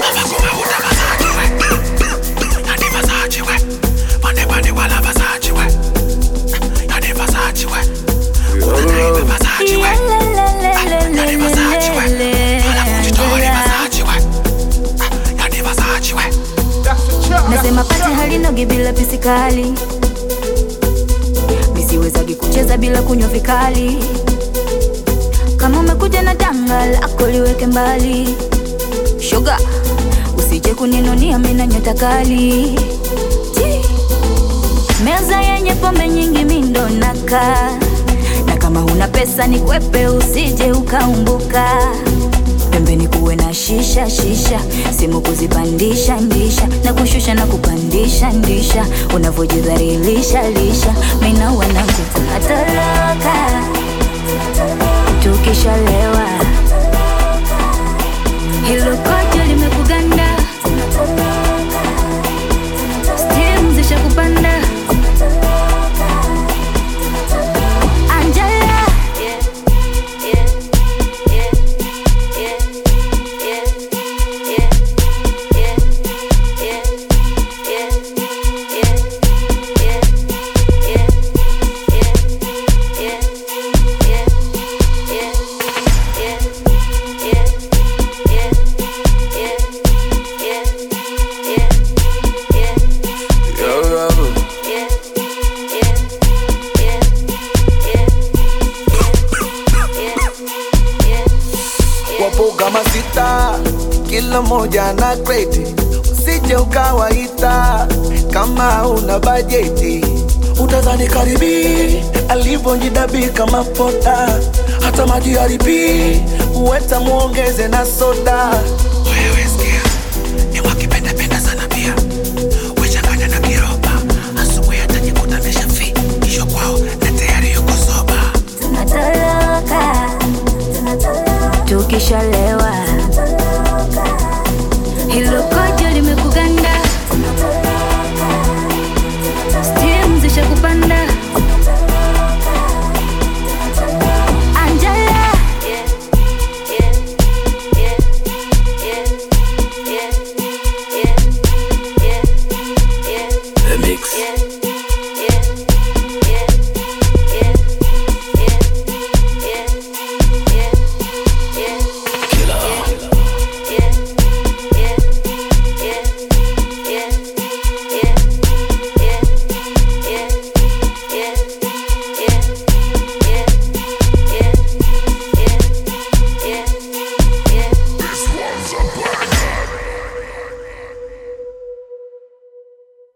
nasema pati halinogi bila pisikali misiwezagi kucheza bila kunywa vikali kama umekuja na danga lako liweke mbali shoga usije kuninunia mina nyota kali Ji. meza yenye pombe nyingi mindo naka na kama huna pesa ni kwepe usije ukaumbuka pembeni kuwe na shisha shisha simu kuzipandisha ndisha na kushusha na kupandisha ndisha unavyojidhalilisha lisha mina wanangu tunatoroka tukishalewa hilo kojo limekuganda stim zisha kupanda Angela Yo, yo. wapo kama sita, kila moja na kreti, usije ukawaita kama una bajeti. Utazani karibi alivyojidabika kama pota, hata maji haribi uweta muongeze na soda. Wewe sikia, ni wakipendapenda sana pia wechanganya na kiroba, asubuhi atajikuta ameshafi kisho kwao na tayari yuko soba. tunatoroka tukishalewa